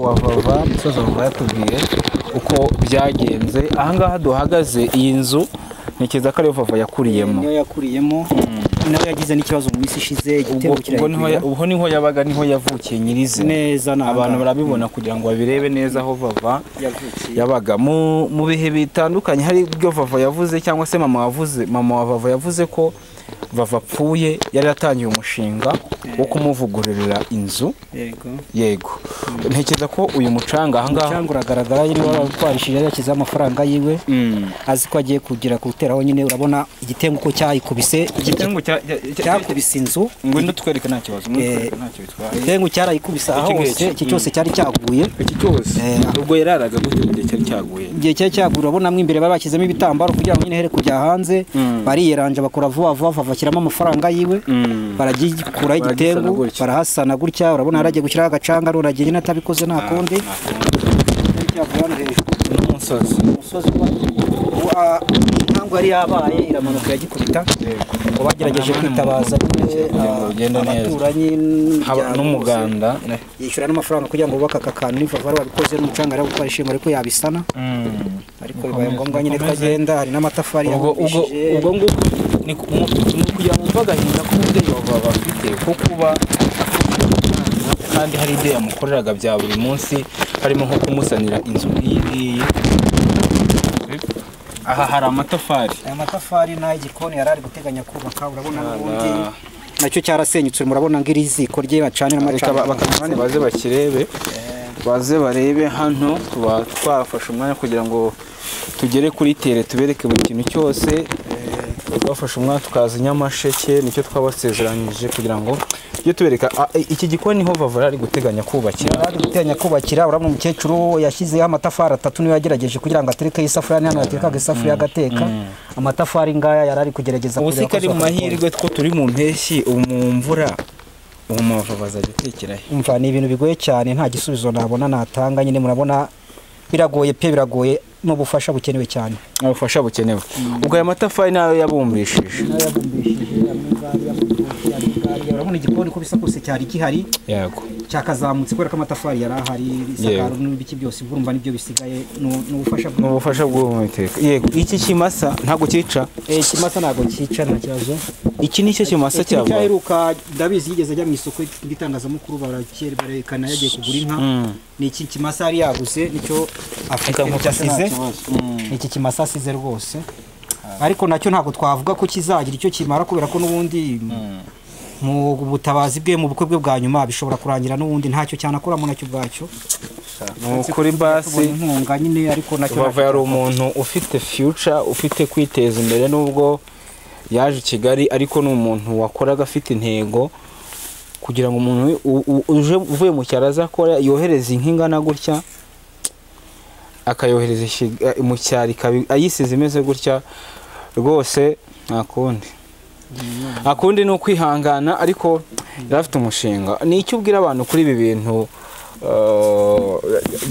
wa vava musaza wumva yatubwiye uko byagenze ahangaha duhagaze iyi nzu ntekereza ko ariyo vava yakuriyemo niyo yakuriyemo nawe yagize n'ikibazo mu minsi ishize ubwo igitego ubwo niho ya- kirahigurira ubwo niho yabaga niho yavukiye nyirizina neza ni abantu barabibona kugira ngo babirebe neza aho vava yavukiye yabaga mu mu bihe bitandukanye hari ibyo vava yavuze cyangwa se mama wavuze mama wa vava yavuze ko vava apfuye yari yatangiye umushinga wo kumuvugururira inzu yego yego ntekereza ko uyu mucanga ahangaha cyangwa uragaragara yari waratwarishije yashyizeho amafaranga yiwe Mm. azi ko agiye kugira kuwuteraho nyine urabona igitengu uko cyayikubise igitengu cya- cya- cya- cyakubise inzu ngwino twereke nta kibazo ngwino Eh, twereke nta cyo bitwaye igitengu cyarayikubise aho Iki hose ngiki. iki cyose cyari cyaguye iki cyose Eh. ubwo yararaga gute mu gihe cyari cyaguye igihe cyari cyaguye urabona mo imbere bari bashyizemo ibitambaro kugira ngo nyine here kujya hanze Mm. bariyeranja bakora vuba vuba bashyiramo amafaranga yiwe Mm. baragikuraho Baragisana igitengu gutya. barahasana gutya urabona yaragiye gushyiraho agacanga none agiye nyine atabikoze nta kundi cyari cyavuye hano hejuru n'umusozi umusozi wa inkangu yari yabaye iramanuka iragikubita ngo bagerageje Ahantu kwitabaza nyine kugira ngo ah, ugende neza. abaturanyi haba n'imiryango n'umuganda yose. yishyura n'amafaranga kugira ngo bubake aka kantu n'ivavu ari wabikoze n'umucanga ari gukora ishimwe ariko yabisana Mm. ariko bibaye ngombwa nyine ko agenda hari n'amatafari ubwo ubwo yabumbishije ubwo nguko ni ku- mu- ni ukugira ngo wumve agahinda k'umubyeyi wawe baba bafite ko kuba afite umwana kandi hari ibyo yamukoreraga bya buri munsi harimo nko kumusanira inzu nk'iyi ngiyi aha hari amatafari aya matafari n'ay'igikoni yari ari guteganya kubaka urabona n'ubundi Ah. nacyo cyarasenyutse murabona ngo iri ziko rye bacaniramo Reka ba- bakabibane baze bakirebe baze barebe hano tuba twafashe umwanya kugira ngo tugere kuri tere tubereke buri kintu cyose twafashe umwanya tukaza nyamasheke nicyo twabasezeranyije kugira ngo tujye tubereka Ah, eh, iki gikoni niho bavura ari guteganya kubakira ari guteganya kubakira urabona umukecuru yashyizeho amatafari atatu niyo yagerageje kugira ngo aterekeho isafuriya niyo yatekaga isafuriya agateka amatafari ngaya yari ari kugerageza ubu kureba si ko kari mu azakora. mahirwe ko turi mu mpeshyi ubu mu mvura ubu mavava azajya atekera he umva ni ibintu bigoye cyane nta gisubizo nabona natanga nyine murabona biragoye pe biragoye n'ubufasha bukenewe cyane ubufasha bukenewe ubwo aya matafari nayo yabumbishije urabona igikoni uko bisa kose cyari gihari yego cyakazamutse kubera ko amatafari yari ahari isakaro Yego. n'ibiki byose urumva nibyo bisigaye ni- ni ubufasha ni ubufasha bw'ubuhumekero yego iki kimasa ntabwo cyica ikimasa ntabwo cyica nta kibazo iki ni cyo kimasa Iki ni cyava cyaheruka ndabizi yigeze ajya mu isoko ry'itangazamakuru barakere barekana yagiye kugura inka Mm. ni iki kimasa yari yaguze nicyo afite nicyo asize ni iki kimasa asize rwose ariko nacyo ntabwo twavuga ko kizagira icyo kimara kubera ko n'ubundi mu butabazi bwe mu bukwe bwe bwa nyuma bishobora kurangira n'ubundi ntacyo cyanakoramo nacyo ubwacyo ni ukuri tubona basi inkunga nyine ariko nacyo bava yari umuntu ufite future ufite kwiteza imbere nubwo yaje i kigali ariko ni umuntu wakoraga afite intego kugira ngo umuntu u- u- uje uvuye mu cyaro azakora yohereza inka ingana gutya akayohereza i Ki- eh, mu cyaro ikabi- ayisize imeze gutya rwose nta kundi akundi ni ukwihangana ariko yari afite umushinga ni icyo ubwira abantu kuri ibi bintu eh,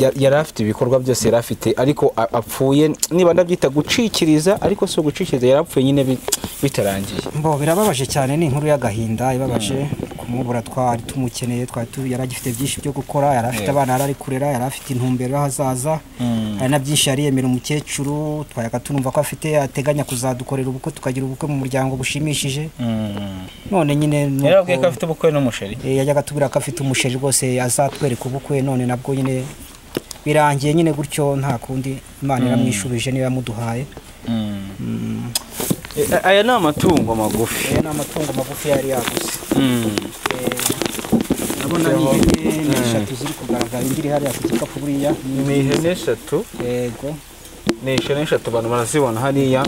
ya- yari afite ibikorwa byose yari afite ariko a- apfuye niba ndabyita gucikiriza ariko si ugucikiriza yari apfuye nyine bi- bitarangiye Mbo birababaje cyane ni inkuru y'agahinda ibabaje kumubura twari tumukeneye twari tu yari agifite byinshi byo gukora yari afite abana yari ari kurera yari afite intumbero y'ahazaza hari na byinshi yari yemera umukecuru twayaga tunumva ko afite ateganya kuzadukorera ubukwe tukagira ubukwe mu muryango bushimishije none nyine nuko- yarabwiye ko afite ubukwe n'umusheri Eh, yajyaga atubwira ko afite umusheri rwose azatwereka ubukwe none nabwo nyine birangiye nyine gutyo nta kundi imana iramwishubije niba yamuduhaye Eh, aya ni amatungo magufi aya ni amatungo magufi yari yaguze Mm. urabona ni ihene ni eshatu ziri kugaragara indi iri hariya ku gikapu buriya ni ihene eshatu yego ni ihene eshatu abantu barazibona hariya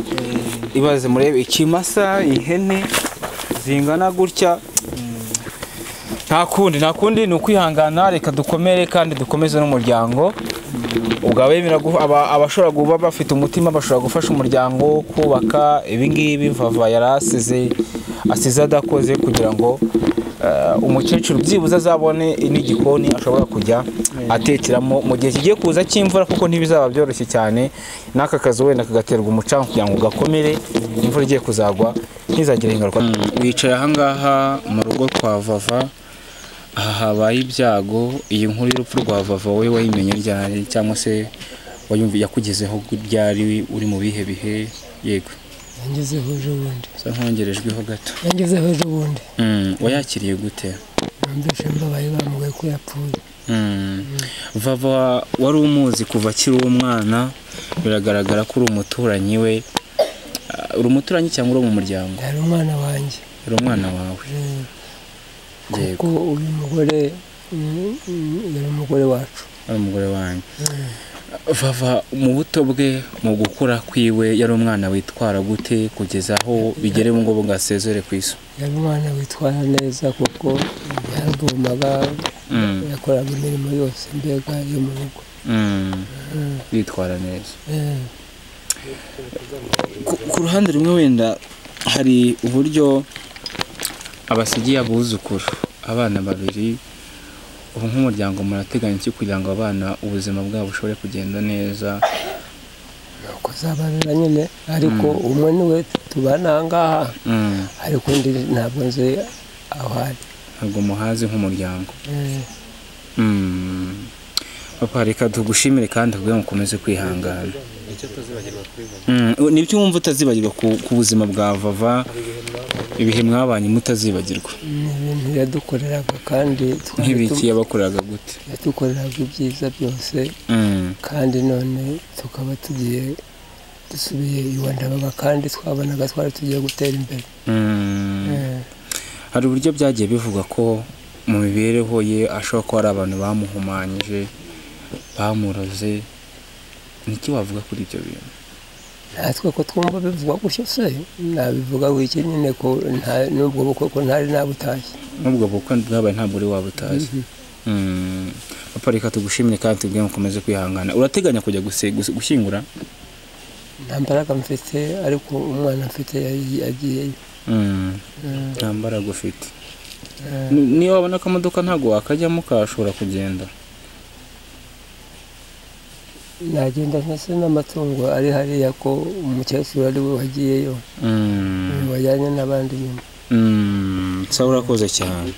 ibaze murebe ikimasa ihene zingana gutya nta kundi nta kundi ni ukwihangana reka dukomere kandi dukomeze n'umuryango ubwo abemera guha- aba- abashobora kuba bafite umutima bashobora gufasha umuryango kubaka ibingibi vava yari asize asize adakoze kugira ngo eh, umukecuru byibuze azabone n'igikoni ashobora kujya atekeramo mu gihe kigiye kuza cy'imvura kuko ntibizaba byoroshye cyane n'aka kazu wenda kagaterwa umucanga kugira ngo gakomere imvura igiye kuzagwa ntizagire ingaruka wicaye ahangaha mu rugo kwa vava aha habaye ibyago iyi nkuru y'urupfu rwa vava wowe wayimenye ryari cyangwa se wayumviye yakugezeho ryari uri mu bihe bihe yego yangezeho ejo bundi usa nk'uwongerejweho gato yangezeho ejo bundi Mm, wayakiriye gute numvise mbabaye bamugaye ko yapfuye Mm. vava wari umuzi kuva akiri umwana biragaragara ko uri umuturanyi we Ah, uri umuturanyi cyangwa uri mu muryango yari umwana wanjye uri umwana wawe eh, yego kuko uyu mugore mm, mm, yari umugore wacu ari umugore wanyu vava mu buto bwe mu gukura kwiwe yari umwana witwara gute kugeza aho bigere ngo ngo asezere ku isi yari umwana witwara neza kuko yaravomaga Mm. yakoraga imirimo yose mbega yo mu rugo Mm. bitwara neza Eh, ku ku ruhande rumwe wenda hari uburyo abasigiye abuzukuru abana babiri ubu nk'umuryango murateganya iki kugira ngo abana ubuzima bwabo bushobore kugenda neza ni ukuzabarira nyine ariko umwe niwe tubana aha ngaha Mm, ariko undi ntabwo nzi aho ari ntabwo muhazi nk'umuryango Eh, Mm. papa reka tugushimire kandi tubwire ngo ukomeze kwihangana Mm, nibyo wumva utazibagirwa ku ku buzima bwa vava ibihe mwabanye mutazibagirwa ni ibintu yadukoreraga kandi twari nk'ibiki tu- yabakoreraga gute yadukoreraga ibyiza byose Mm. kandi none tukaba tugiye dusubiye iwa ndabaga kandi twabonaga twari tugiye gutera imbere Mm. Eh, hari uburyo byagiye bivugwa ko mu mibereho ye ashobora kuba hari abantu bamuhumanyije bamuroze niki wavuga kuri ibyo bintu natwe ko twumva bivugwa gutyo se nabivuga wiki nyine ko nta- n'ubwo bukwe ko ntari nabutashye n'ubwo bukwe bwabaye ntabwo uri waba utazi Mm. papa reka tugushimire kandi tubwire ngo ukomeze kwihangana urateganya kujya guse- guse- gushyingura nta mbaraga mfite ariko umwana mfite yari- yagiyeyo Mm. Eh, nta mbaraga ufite eh, Ni- niyo wabona akamodoka ntabwo wakajyamo kashobora kugenda nagenda ntase n'amatungo ari hariya ko umukecuru ari we wagiyeyo Mm. wajyanye n'abandi nyuma Mm. sawa urakoze cyane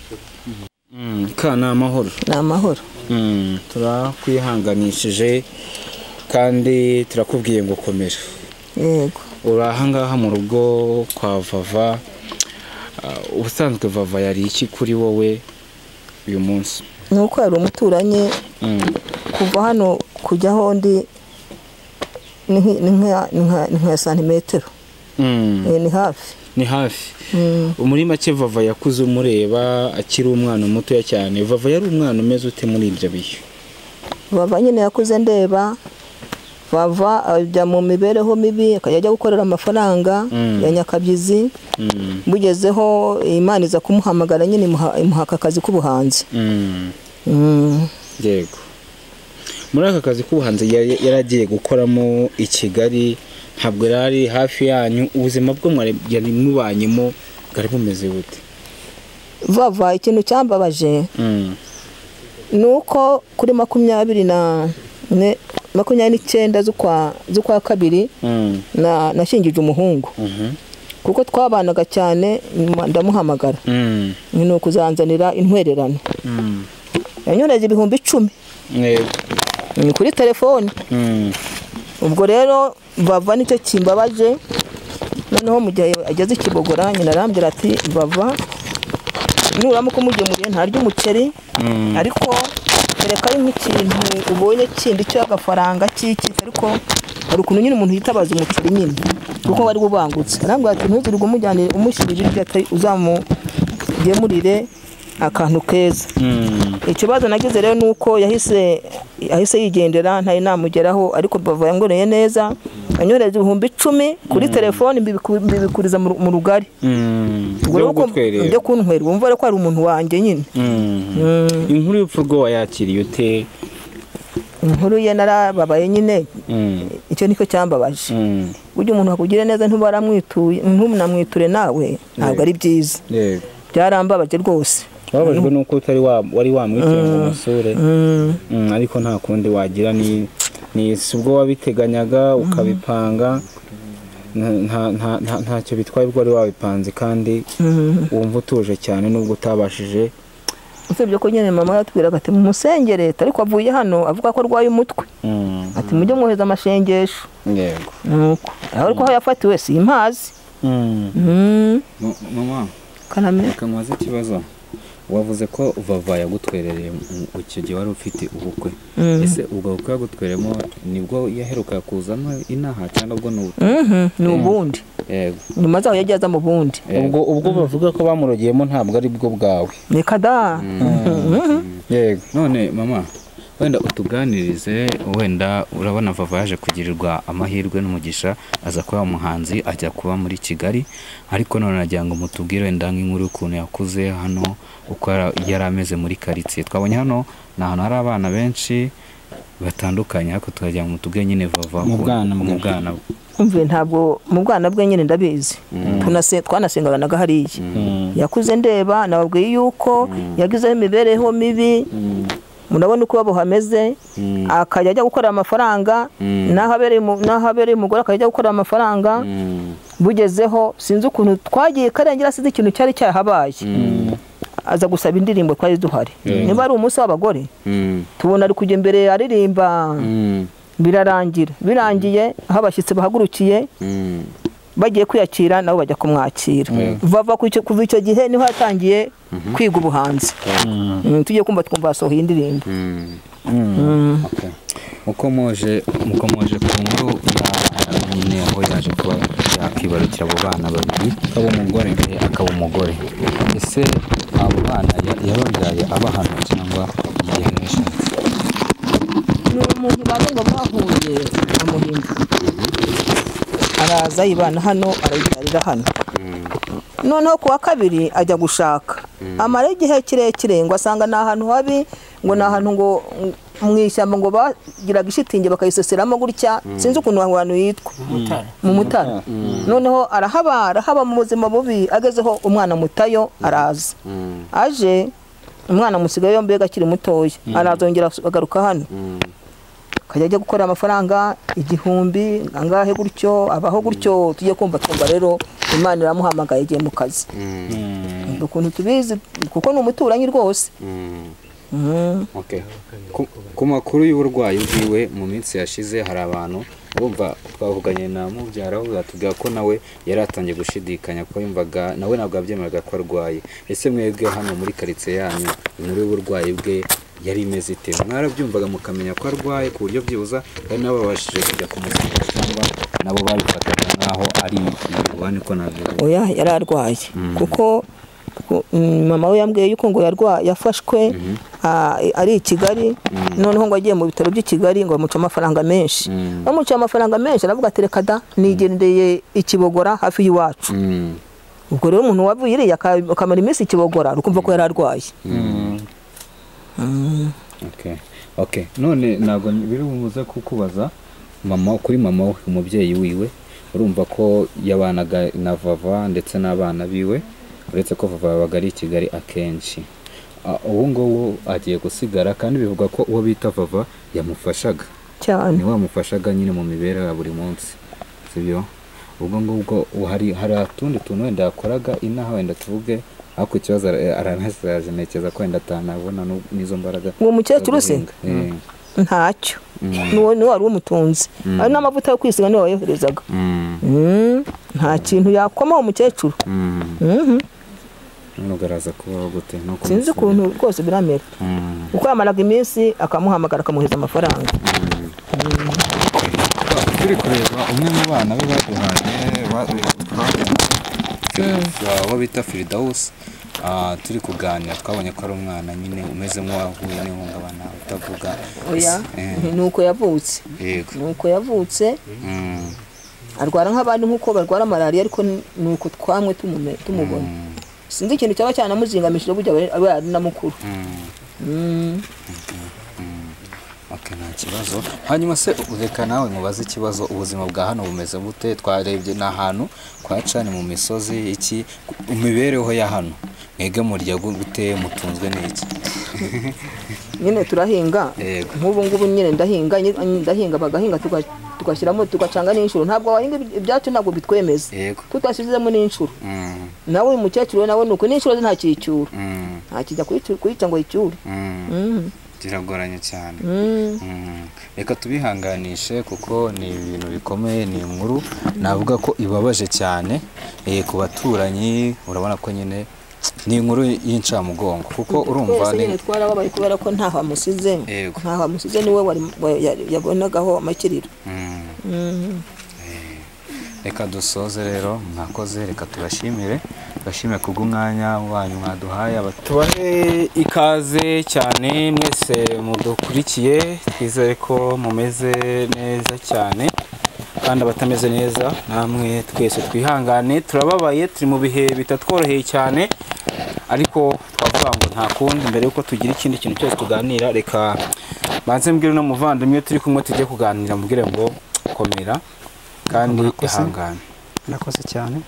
Mm. ka ni amahoro ni amahoro Mm, turakwihanganishije kandi turakubwiye ngo komera yego uri ahangaha mu rugo kwa vava Ah, ubusanzwe vava yari iki kuri wowe uyu munsi ni uko yari umuturanyi Mm, kuva hano kujyaho undi ni nk- ni nka- ni nka- ni nka santimetero mm, Eh, ni hafi ni hafi Mm. muri make vava yakuze umureba akiri umwana mutoya cyane vava yari umwana umeze ute muri ibyo bihe bava nyine yakuze ndeba bava ajya mu mibereho mibi akajya ajya gukorera amafaranga Mm. ya nyakabyizi Mm, bugezeho imana iza kumuhamagara nyine imuha imuha aka kazi k'ubuhanzi mm, Mm. yego muri aka kazi k'ubuhanzi yari yari agiye gukoramo i kigali ntabwo yari ari hafi yanyu ubuzima bwo mwari- yari mubanyemo bwari bumeze bute vava ikintu cyambabaje Mm, ni uko kuri makumyabiri na ne- makumyabiri n'icyenda z'ukwa z'ukwa kabiri mm, na nashingije umuhungu mhm, kuko twabanaga cyane nyuma ndamuhamagara mm, ni ukuzanzanira intwererano mm, yanyoreje ibihumbi icumi yego, mm, kuri telefoni mm, ubwo rero bava nicyo kimbabaje noneho mu gihe ageze i kibogora nyina arambwira ati bava nuramuka umugemuriye ntarya umuceri mm, ariko kereka ari nk'ikintu ubonye kindi cy'agafaranga cy'iki ariko hari ukuntu nyine umuntu yitabaza umuceri nyine kuko wari ubangutse arambwira ati ntuzirwe umujyanire umushyirire iryo atari uzamugemurire akantu keza mm, ikibazo nagize rero ni uko yahise yahise yigendera ntari namugeraho ariko bava yangoreye neza anyohereza ibihumbi icumi kuri telefoni mbibiku- mbibikuriza mu mu rugari mm, Ubwo byo rero ko- gutwerera. byo kuntwerera wumva rero ko ari umuntu wanjye nyine Mm. Mm, inkuru y'urupfu rwo wayakiriye ute inkuru ye narababaye nyine Mm, icyo nicyo cyambabaje mm, burya umuntu akugire neza ntubaramwituye ntumunamwiture nawe ntabwo ari byiza yego. byarambabaje rwose wababajwe nuko utari wa- wari wamwiteye ngo umusure Mm, Mm, ariko nta kundi wagira ni ni si ubwo wabiteganyaga ukabipanga nta- nta- nta- nta- ntacyo bitwaye ubwo wari wabipanze kandi mm, wumva utuje cyane nubwo utabashije usibye ko nyine mama yatubwiraga ati mumusengere ariko avuye hano avuga ko arwaye umutwe Mm. ati mujye mwohereza amashengesho Yego. nuko ariko aho yafatiwe simpazi Mm. Mm, M- mama kanamira reka mubaze ikibazo wavuze ko vava yagutwerereye mu- icyo gihe wari ufite ubukwe Mhm. ese ubwo bukwe yagutweremo nibwo yaheruka kuzamo inaha cyangwa ubwo ni ubu Mhm, ni ubundi yego nyuma zaho yagiye aza mu bundi ubwo ubwo bavuga ko bamurogeyemo ntabwo ari bwo bwawe ni kada yego none mama wenda utuganirize wenda urabona vava yaje kugirirwa amahirwe n'umugisha aza kuba umuhanzi ajya kuba muri kigali ariko none nagira ngo mutubwire wenda nk'inkuru y'ukuntu yakuze hano uko yara- yari ameze muri karitsiye twabonye hano ni ahantu hari abana benshi batandukanye ariko tukagira ngo mutubwire nyine vava Mu ukuntu- bwana mu bwe. bwana bwe. umve ntabwo mu bwana bwe nyine ndabizi Tunase- twanasengaga hariya yakuze ndeba nababwiye yuko yagizeho imibereho mibi murabona uko iwabo hameze akajya ajya gukorera amafaranga n'aho abereye umu- n'aho abereye umugore akajya ajya gukorera amafaranga bugezeho sinzi ukuntu twagiye karengera sinzi ikintu cyari cyahabaye aza gusaba indirimbo twari duhari niba ari umunsi w'abagore Mm. tubona ari kujya imbere aririmba Mm. birarangira birangiye aho abashyitsi bahagurukiye Mm. bagiye kwiyakira nabo bajya kumwakira vava ku icyo- kuva icyo gihe niho yatangiye kwiga ubuhanzi Mm, tugiye kumva twumva yasohoye indirimbo Mm. Mm. Okay. uko moje uko moje ku nkuru ya nyine aho yaje kuba yakwibarukira abo bana babiri akaba umugore eh, akaba umugore ese abo bana ya- yababyaye abahano cyangwa igihe yabishatse ni umuntu babenga bahuye na muhimba araza yibana hano arayibyarira hano noneho ku wa kabiri ajya gushaka amara igihe kirekire ngo asanga ni ahantu habi ngo ni ahantu ngo ng- mu ishyamba ngo bagiraga ishitingi bakayiseseramo gutya sinzi ukuntu aho hantu yitwa mu mutara noneho arahaba arahaba mu buzima bubi agezeho umwana mutayo araza aje umwana musigaye yombi akiri mutoya arazongera agaruka hano akajya ajya gukorera amafaranga igihumbi angahe gutyo abaho gutyo tujye kumva twumva rero imana iramuhamagaye igiye mu kazi Ni ukuntu tubizi kuko ni umuturanyi rwose Mhm. Okay. Ku- ku makuru y'uburwayi bwiwe mu minsi yashize hari abantu bumva twavuganye na mubyara we atubwira ko nawe yari atangiye gushidikanya ko yumvaga nawe ntabwo yabyemeraga ko arwaye ese mwebwe hano muri karitsiye yanyu inkuru y'uburwayi bwe yari imeze ite mwarabyumvaga mukamenya ko arwaye ku buryo byibuza kandi nabo babashije kujya kumusiga cyangwa nabo babifataga nk'aho ari ububani ko navuga oya yari arwaye kuko ku- mm, mama we yambwiye yuko ngo yarwa yafashwe ah, ari i kigali noneho ngo agiye mu bitaro by'i kigali ngo bamuce amafaranga menshi bamuciye amafaranga menshi aravuga ati reka da nigendeye ikibogora hafi y'iwacu Mm. ubwo rero umuntu wavuye iriya aka- akamara iminsi ikibogora ukumva ko yari arwaye Okay. Okay. None ntabwo biri bumuze kukubaza mama kuri mama we umubyeyi wiwe urumva ko yabanaga na Vava ndetse n'abana biwe uretse ko Vava yabaga ari i Kigali akenshi A- ubu ngubu agiye gusigara kandi bivugwa ko uwo bita Vava yamufashaga cyane ni wamufashaga nyine mu mibereho ya buri munsi sibyo ubwo ngubwo hari hari utundi tuntu wenda yakoraga inaha wenda tuvuge ariko ikibazo ara- aranasigaje ntekereza ko wenda atanabona n'u- n'izo mbaraga uwo mukecuru se ntacyo n'uwo niwe wari umutunzi ari n'amavuta yo kwisiga niwe wayoherezaga Mm, nta kintu yakomaho umukecuru nugaraza kubaho gute no sinzi ukuntu rwose biramera kuko yamaraga iminsi akamuhamagara akamuhereza amafaranga turi kureba umwe mu bana be baduhaye uwo bita firidawusi Ah, turi kuganira twabonye ko ari umwana nyine umeze nk'uwahuye n'ihungabana utavuga oya Eh, ni uko yavutse yego ni uko yavutse Mm. arwara nk'abandi nk'uko barwara malariya ariko ni uko twamwe tumume- tumubona sinzi ikintu cyaba cyanamuzingamishije burya aba ari- aba ari na mukuru Mm. Okay, nta kibazo hanyuma se reka nawe mubaze ikibazo ubuzima bwa hano bumeze bute twarebye ni ahantu kwa cani mu misozi iki imibereho ya hano mwebwe murya gu- gute mutunzwe n'iki nyine turahinga Yego. nk'ubu ngubu nyine ndahinga nyi- ndahinga bagahinga tuga- tugashyiramo tugacanga n'inshuro ntabwo wahinga ibi- ibyacu ntabwo bitwemeza yego tutashyizemo n'inshuro Mm, nawe uyu mukecuru we nawe ni uko n'inshuro ze nta cyicyura mm, ntakijya kuyicu- kuyica ngo yicyure Mm, Mm, kiragoranye cyane mm. Mm, reka tubihanganishe kuko ni ibintu bikomeye ni inkuru navuga ko ibabaje cyane eh, ku baturanyi urabona ko nyine ni inkuru y'incamugongo kuko urumva twese ni nyine twarababaye kubera ko ntaho amusize Yego. ntaho amusize niwe wari- wa- ya- yabonagaho amakiriro Mm, Mm. reka dusoze rero mwakoze reka tubashimire tubashimire kubw'umwanya wanyu mwaduhaye aba- tubahe ikaze cyane mwese mudukurikiye twizere ko mumeze neza cyane kandi abatameze neza namwe twese twihangane turababaye turi mu bihe bitatworoheye cyane ariko twavuga ngo nta kundi mbere yuko tugira ikindi kintu cyose tuganira reka banze mbwire no muvandimwe turi kumwe tujye kuganira mubwire ngo komera kandi ihangane nakoze cyane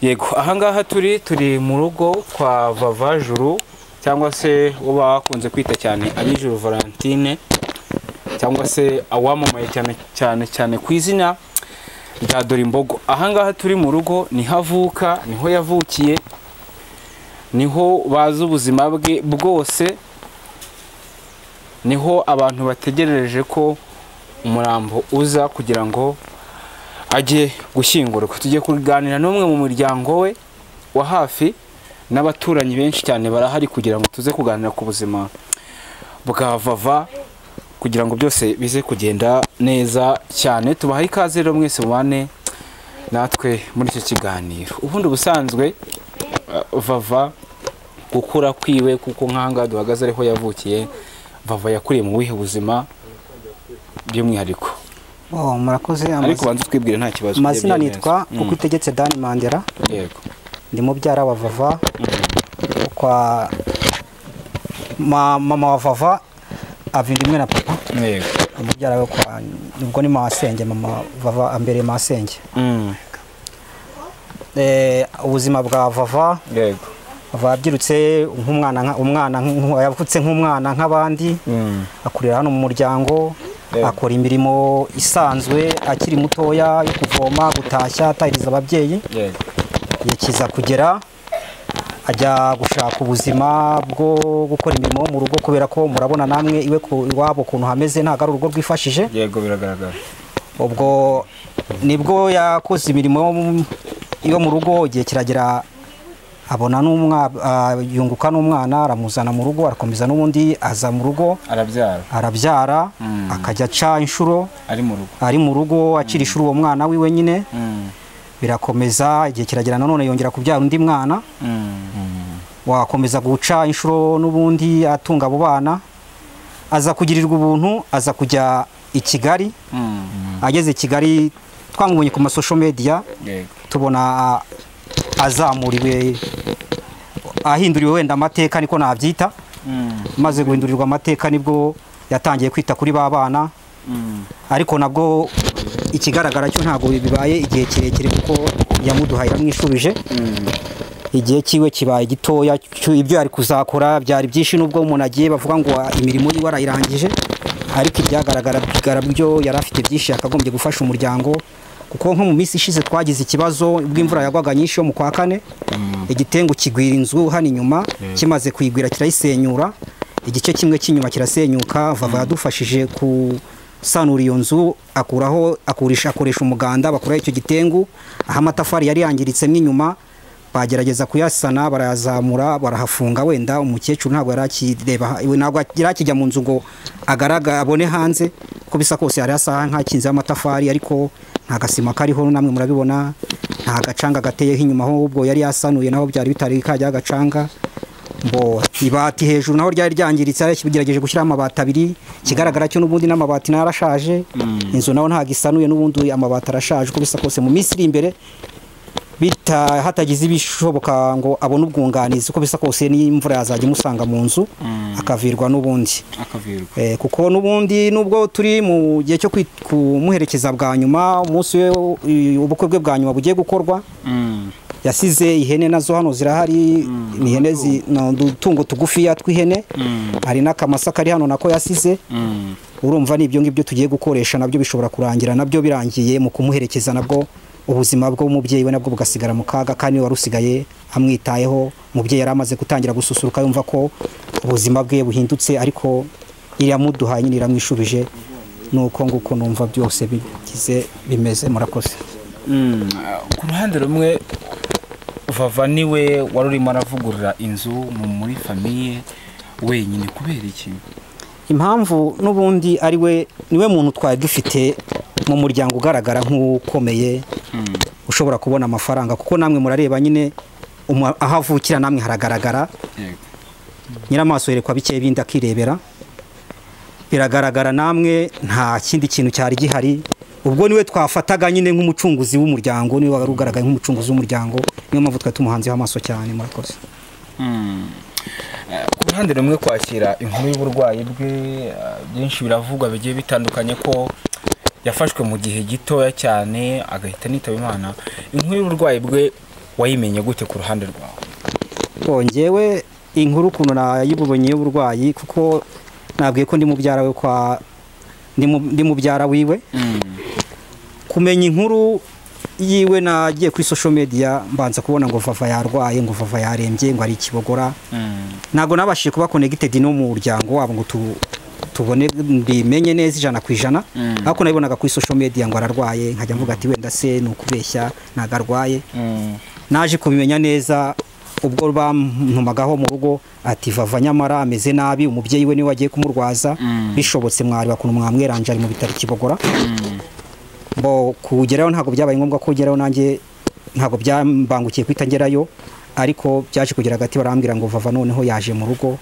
yego ahangaha turi turi mu rugo kwa vavajuru cyangwa se uwo bakunze kwita cyane abijuru valentine cyangwa se awamamaye cyane cyane cyane ku izina rya dorimbogo ahangaha turi mu rugo niho avuka niho yavukiye niho bazi ubuzima bwe bwose niho abantu bategereje ko umurambo uza kugira ngo ajye gushyingurwa tujye kuganira n'umwe mu muryango we wa hafi n'abaturanyi benshi cyane barahari kugira ngo tuze kuganira ku buzima bwa vava kugira ngo byose bize kugenda neza cyane tubahe ikaze rero mwese mubane natwe muri icyo kiganiro ubundi ubusanzwe eh, vava gukura kwiwe kuko nk'ahangaha duhagaze ariho yavukiye vava yakuriye mu buhe buzima by'umwihariko oh murakoze ariko amazina- banza utwibwire nta kibazo amazina urebye nitwa neza. uko itegetse dani mandera Mm, yego ndi mubyara wa vava kwa ma, mama wa vava avindimwe na papa yego mubyara we kwa ubwo ni masenge mama vava ambere masenge Mm, eh, ubuzima bwa vava yego vava yabyirutse nk'umwana nka- umwana nk- yavutse nk'umwana nk'abandi Mm, akurira hano mu muryango Yego. akora imirimo isanzwe akiri mutoya yo kuvoma gutashya atahiriza ababyeyi yego yakiza kugera ajya gushaka ubuzima bwo gukora imirimo yo mu rugo kubera ko murabona namwe iwe ku- iwabo ukuntu hameze ntabwo ari urugo rwifashije yego biragaragara ubwo nibwo yakoze imirimo yo mu- yo mu rugo igihe kiragera abona n'umwa- ah, yunguka n'umwana aramuzana mu rugo arakomeza n'ubundi aza mu rugo arabyara arabyara akajya aca inshuro ari mu rugo ari mu rugo akira inshuro uwo mwana wiwe nyine Mm, birakomeza igihe kiragera nanone yongera kubyara undi mwana mm, wakomeza guca inshuro n'ubundi atunga abo bana aza kugirirwa ubuntu aza kujya i kigali mm, ageze i kigali twamubonye ku masosho mediya yego tubona azamuriwe ahinduriwe wenda amateka niko nabyita Mm, maze guhindurirwa amateka nibwo yatangiye kwita kuri ba bana mm, ariko nabwo ikigaragara cyo ntabwo bibaye igihe kirekire kuko yamuduhaye yaramwishubije igihe cyiwe kibaye gitoya cyo- ibyo yari kuzakora byari byinshi nubwo umuntu agiye bavuga ngo "Ah, imirimo yiwe arayirangije ariko ibyagaragara bigara byo yari afite byinshi yakagombye gufasha umuryango kuko nko mu minsi ishize twagize ikibazo ubwo imvura yagwaga nyinshi yo mu kwa kane igitengu kigwira inzu hano inyuma kimaze kuyigwira kirayisenyura igice kimwe cy'inyuma kirasenyuka vava yadufashije gusanura iyo nzu akuraho akurisha akoresha umuganda bakuraho icyo gitengu aho amatafari yari yangiritsemo inyuma bagerageza kuyasana barayazamura barahafunga wenda umukecuru ntabwo yari akireba we ntabwo yari akijya mu nzu ngo agaraga abone hanze uko bisa kose yari asa nk'akinzeho amatafari ariko nta gasima kariho namwe murabibona nta gacanga gateyeho inyuma ahubwo yari yasanuye naho byari bitari kajyaho agacanga ngo ibati hejuru naho ryari ryangiritse yaragerageje gushyiraho amabati abiri ikigaragara cyo n'ubundi n'amabati nayo arashaje inzu naho ntabwo isanuye n'ubundi amabati arashaje uko bisa kose mu minsi iri imbere bita hatagize ibishoboka ngo abone ubwunganizi uko bisa kose n'imvura yazajya imusanga mu nzu akavirwa n'ubundi akavirwa Eh, kuko n'ubundi nubwo turi mu gihe cyo kwi- kumuherekeza bwa nyuma umunsi we i- ubukwe bwe bwa nyuma bugiye gukorwa Mm, yasize ihene nazo hano zirahari ni ihene zi- ni udutungo tugufiya tw'ihene hari n'akamasa kari hano nako yasize mm, urumva ni ibyo ngibyo tugiye gukoresha nabyo bishobora kurangira nabyo birangiye mu kumuherekeza nabwo ubuzima bw'umubyeyi we nabwo bugasigara mu kaga kandi wari usigaye amwitayeho umubyeyi yari amaze gutangira gususuruka yumva ko ubuzima bwe buhindutse ariko iramuduhaye nyine iramwishubije nuko nguko numva byose bigize bimeze murakoze Mm, ku ruhande rumwe vava niwe wari urimo aravugurura inzu mu- muri famiye wenyine kubera iki impamvu n'ubundi ari we niwe muntu twari dufite mu muryango ugaragara nk'ukomeye ushobora kubona amafaranga kuko namwe murareba nyine umu- aho avukira namwe haragaragara nyiramaso yerekwa bike bindi akirebera biragaragara namwe nta kindi kintu cyari gihari ubwo niwe twafataga nyine nk'umucunguzi w'umuryango niwe wari ugaragaye nk'umucunguzi w'umuryango niyo mpamvu twari tumuhanzeho amaso cyane murakoze Mm. Eh, ku ruhande rumwe kwakira inkuru y'uburwayi bwe eh, byinshi biravugwa bigiye bitandukanye ko yafashwe mu gihe gitoya cyane agahita anitaba imana inkuru y'uburwayi bwe wayimenye gute ku ruhande rwawe ngewe inkuru ukuntu nayibonye y'uburwayi kuko nabwiye ko ndi mubyara we kwa ndi mu- ndi mubyara wiwe kumenya inkuru yiwe nagiye kuri social media mbanza kubona ngo vava yarwaye ngo vava yarembye ngo ari ikibogora ntabwo nabashije kuba connected no mu muryango wabo ngo tu- tubone mbimenye neza ijana ku ijana ariko nabibonaga kuri social media ngo ararwaye nkajya mvuga ati wenda se ni ukubeshya ntabwo arwaye naje kubimenya neza ubwo bantumagaho mu rugo ati vava nyamara ameze nabi umubyeyi we niwe wagiye kumurwaza bishobotse mwari bakuntu mwamweranje ari mu bitaro i kibogora bo kugerayo ntabwo byabaye ngombwa ko ugerayo nanjye ntabwo byambangukiye guhita ngerayo ariko byaje kugera hagati barambwira ngo vava noneho yaje mu rugo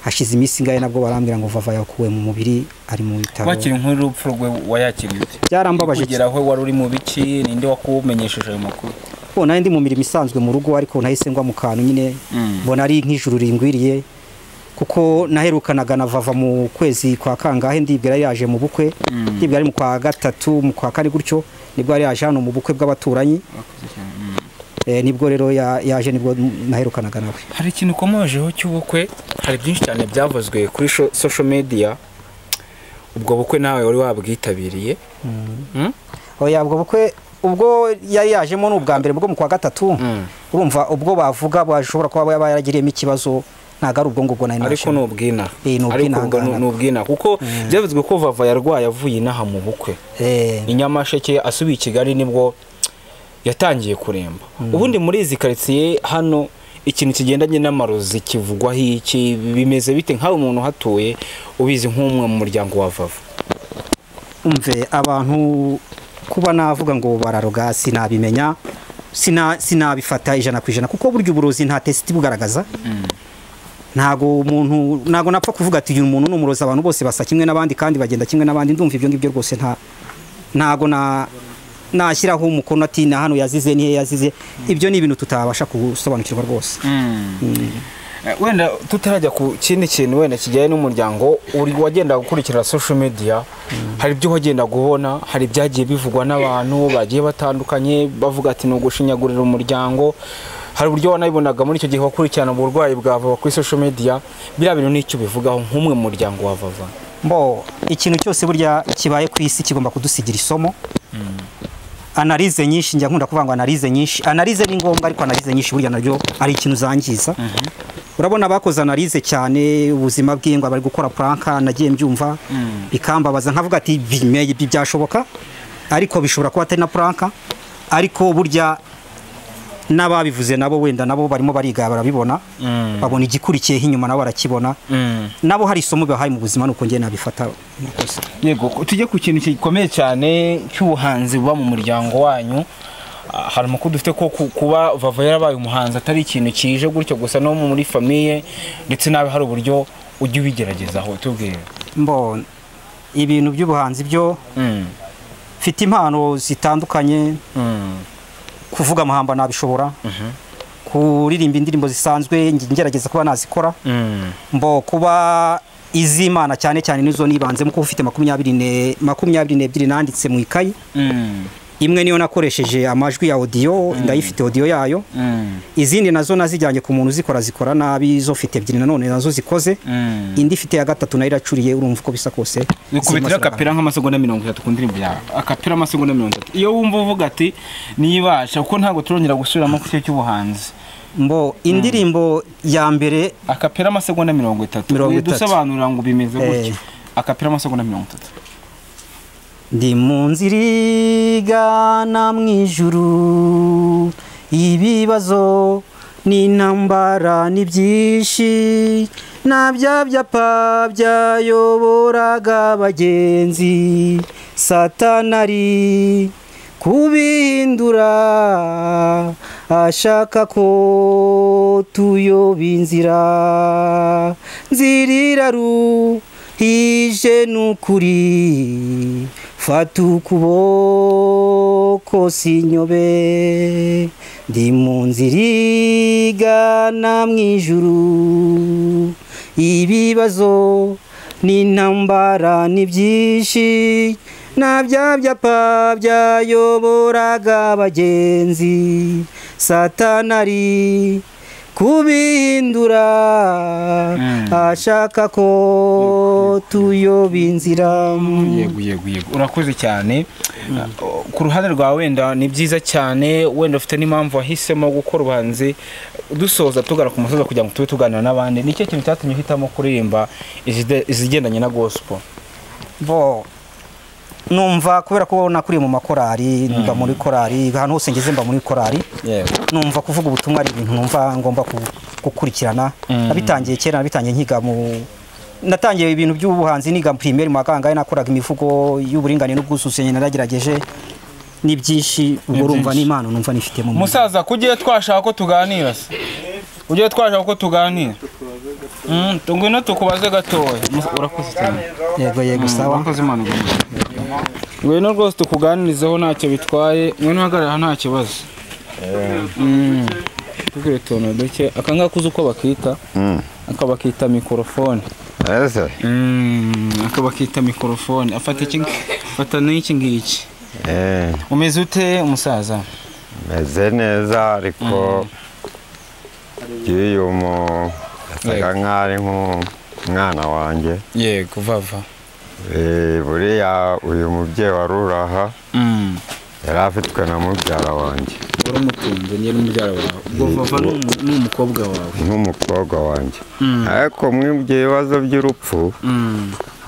hashize iminsi ingahe nabwo barambwira ngo vava yakuwe mu mubiri ari mu bitaro wakira inkuru y'urupfu rwe wayakiriye ute byarambabaje cyane. kugeraho wari uri mu biki ninde wakumenyesheje ayo makuru bo nari ndi mu mirimo isanzwe mu rugo ariko nahise ngwa mu kantu nyine Mm. mbona ari nk'ijuru ringwiriye kuko naherukanaga na vava mu kwezi kwa kangahe ndibwira yari yaje mu bukwe ndibwira ari mu kwa gatatu mu kwa kane gutyo nibwo yari yaje hano mu bukwe bw'abaturanyi Eh, nibwo rero ya- yaje nibwo naherukanaga nawe hari ikintu ukomojeho cy'ubukwe hari byinshi cyane byavuzwe kuri sho- social media ubwo bukwe nawe wari wabwitabiriye Mm? oya ubwo bukwe ubwo yari yajemo ni ubwa mbere bwo mu kwa gatatu urumva ubwo bavuga bashobora kuba yaba yaragiriyemo ikibazo ntabwo ari ubwo ngubwo nari ariko ni nashimo. ubwina Eh, ariko ni ubwo ni- ubwinangana. ni ubwina kuko byavuzwe ko vava yarwaye avuye inaha mu bukwe Eh, i nyamasheke asubiye i kigali nibwo yatangiye kuremba ubundi muri izi karitsiye hano ikintu kigendanye n'amarozi kivugwaho iki bimeze bite nk'aho umuntu uhatuye ubizi nk'umwe mu muryango wa vava umve abantu kuba navuga ngo bararoga sinabimenya sina- sinabifata ijana ku ijana kuko burya uburozi nta tesiti bugaragaza ntago umuntu ntago napfa kuvuga ati uyu muntu ni umurozi abantu bose basa kimwe n'abandi kandi bagenda kimwe n'abandi ndumva ibyo ngibyo rwose nta ntago na nashyiraho umukono ati na hano yazize nihe yazize ibyo ni ibintu tutabasha gusobanukirwa rwose Eh, wenda tutarajya ku kindi kintu wenda kijyanye n'umuryango uri wagenda gukurikira social media hari ibyo wagenda ubona hari ibyagiye bivugwa n'abantu bagiye batandukanye bavuga ati ni ugushinyagurira umuryango hari uburyo wanabibonaga muri icyo gihe wakurikirana uburwayi bwa vava kuri social media biriya bintu nicyo bivugaho nk'umwe mu muryango wa vava mbo ikintu cyose burya kibaye ku isi kigomba kudusigira isomo analize nyinshi njya nkunda kuvuga ngo analize nyinshi analize ni ngombwa ariko analize nyinshi burya naryo ari ikintu zangiza urabona abakoze analize cyane ubuzima bw'ingwa bari gukora puranka nagiye mbyumva bikambabaza nkavuga ati bimeye ibi byashoboka ariko bishobora kuba atari na puranka ariko burya n'ababivuze nabo wenda nabo barimo bariga barabibona babona igikurikiyeho inyuma nabo barakibona nabo hari isomo bahaye mu buzima nuko njye nabifata murakoze yego ku- tujye ku kintu gikomeye cyane cy'ubuhanzi buba mu muryango wanyu Ah, hari amakuru dufite ko ku- kuba vava yarabaye umuhanzi atari ikintu kije gutyo gusa no muri famiye ndetse nawe hari uburyo ujya ubigeragezaho tubwire mbona ibintu by'ubuhanzi byo Mm, mfite impano zitandukanye mm, kuvuga amahamba nabishobora kuririmba indirimbo zisanzwe njye ngerageza kuba nazikora mm, mbo kuba iz'imana cyane cyane nizo nibanzemo kuko ufite makumyabiri ne- makumyabiri n'ebyiri nanditse mu ikayi mm. imwe niyo nakoresheje amajwi ya audio ndayifite audio yayo izindi nazo nazijyanye ku muntu uzikora zikora nabi zo fite ebyiri nanone nazo zikoze Mm. indi ifite ya gatatu nayo iracuriye urumva uko bisa kose bikubitira akapira nk'amasegonda mirongo itatu ku ndirimbo yawe akapira amasegonda mirongo itatu iyo wumva uvuga ati nibasha kuko ntabwo turongera gusubiramo ku cyo cy'ubuhanzi mbo indirimbo ya mbere akapira amasegonda mirongo itatu Mirongo itatu. dusobanura ngo bimeze gutya Eh. akapira amasegonda mirongo itatu Ndi mu nzira igana mu ijuru ibibazo n'intambara n'ibyinshi na bya byapa byayoboraga abagenzi satanari kubihindura ashaka ko tuyoba inzira nzirira ruhije n'ukuri fata ukuboko sinyobe ndi mu nzira igana mu ijuru ibibazo n'intambara n'ibyinshi na bya byapa byayoboraga abagenzi satanari kubihindura ashaka ko tuyoba inzira yego yego yego urakoze cyane Uh, ku ruhande rwa wenda ni byiza cyane wenda ufite n'impamvu wahisemo gukora ubuhanzi dusoza tugana ku musozi kugira ngo tube tuganira n'abandi nicyo kintu cyatumye uhitamo kuririmba izide- izigendanye na gospel bo numva kubera ko nakuriye mu makorari mba muri korari ahantu hose ngeze mba muri korari yego numva kuvuga ubutumwa ari ibintu numva ngomba ku- gukurikirana Mm. nabitangiye kera nabitangiye nkiga mu natangiye ibintu by'ubuhanzi niga primeri mu makangahe nakoraga imivugo y'uburinganire n'ubwuzuzanye naragerageje ni byinshi ubwo urumva byinshi. n'impano numva nifitemo musaza kugiye twashaka ko tuganira se ugiye twashaka ko tuganira Mm, tu- ngwino tukubaze gatoya Mus- urakoze cyane yego yego sawa wakoze impanuka ngwino rwose tukuganirizeho ntacyo bitwaye ngwino uhagarara nta kibazo Mm. tubwire utuntu duke aka ngaka uzi uko bakita aka bakita mikorofone Ese, aka bakita mikorofone afata iki fata n'iki ngiki eh, umeze ute umusaza meze neza ariko nk'iyo uyu mu yasaga nk'aho ari nk'umwana wanjye yego vava Eh, buriya uyu mubyeyi wari uraha yari afitwe na mubyara wanjye waramutunze njye n'umubyara wawe ubwo vava ni umu- ni umukobwa wawe nk'umukobwa wanjye Mm. ariko mwibye ibibazo by'urupfu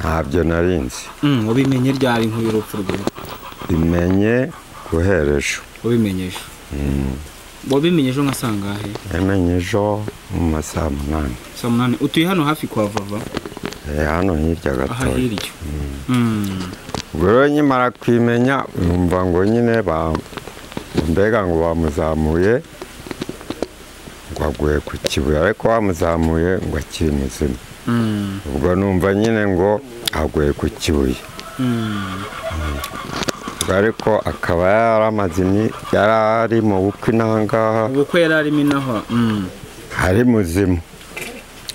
ntabyo nari nzi Mm, wabimenye ryari nk'urupfu rwe bimenye guhera ejo wabimenyeje wabimenyeje nka sangahe yamenye ejo mu ma saa munani saa munani utuye hano hafi kwa vava Eh, hano hirya aha gatoya hirya Mm. ubwo rero nkimara kwimenya numva ngo nyine ba- mbega ngo bamuzamuye ngo aguye ku kibuye ariko bamuzamuye ngo akiri muzima Mm. ubwo numva nyine ngo aguye ku kibuye Mm. Ubwo ariko akaba yaramaze imi- yari ari mu bukwe n'ahangaha ubukwe yari arimo inaha Mm. ari muzima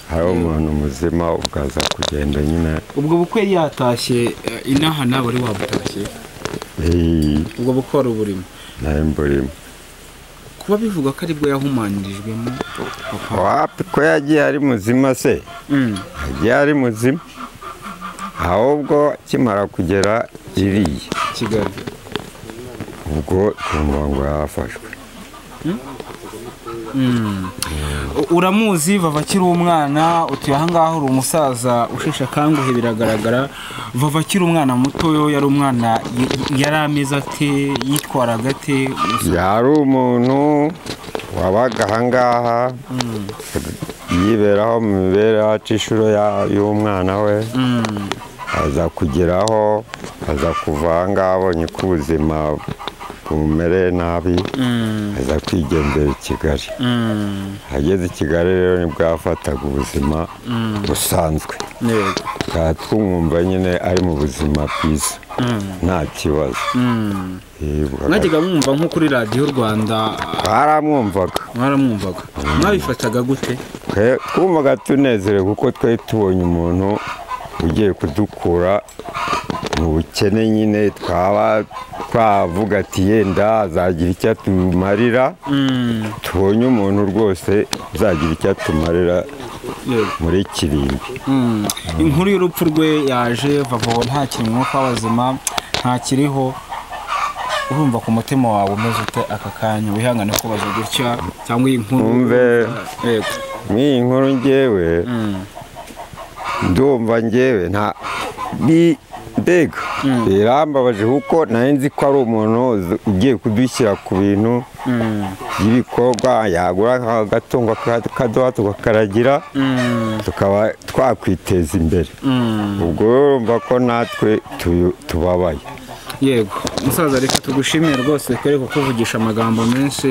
hari umuntu muzima ubwo aza kugenda nyine ubwo bukwe yatashye eh, inaha nawe wari wabutashye iyi ubwo bukwe wari uburimo nayo mburimo kuba bivuga ko aribwo yahumanyirijwemo papa wapi ko yagiye ari muzima se Mm. yagiye ari muzima ahubwo akimara kugera iriya kigali ubwo twumva ngo yafashwe U- uramuzi vava akiri umwana utuye ahangaha uri umusaza usheshe akanguhe biragaragara vava akiri umwana mutoyo yari umwana y- yari ameze ate yitwaraga ate yari umuntu wabaga ahangaha yiberaho mu mibereho aca inshuro ya- y'umwana we aza kugeraho aza kuva ahangaha abonye ko ubuzima bumumereye nabi aza kwigendera i kigali ageze i kigali rero nibwo yafataga ubuzima busanzwe yego tukaba twumwumva nyine ari mu buzima bwiza nta kibazo Yego. mwajyaga mwumva nko kuri radiyo rwanda twaramwumvaga mwaramwumvaga mwabifataga gute Twe- twumvaga tunezerewe kuko twari tubonye umuntu ugiye kudukura mu bukene nyine twaba twavuga ati yenda azagira icyo atumarira tubonye umuntu rwose uzagira icyo atumarira muri kirimbi inkuru y'urupfu rwe yaje vavo ntakiri umwuka w'abazima ntakiriho urumva ku mutima wawe umeze ute aka kanya wihangane kubaza gutya cyangwa iyi nkuru Wumve. yego nk'iyi nkuru ngewe ndumva ngewe nta ni mbega birambabaje kuko nari nzi ko ari umuntu uzi- ugiye kudushyira ku bintu by'ibikorwa yagura agatungo akaduha tukakaragira tukaba twakwiteza imbere ubwo rero urumva ko natwe tuyu- tubabaye yego musaza reka tugushimire rwose kwereka kuvugisha amagambo menshi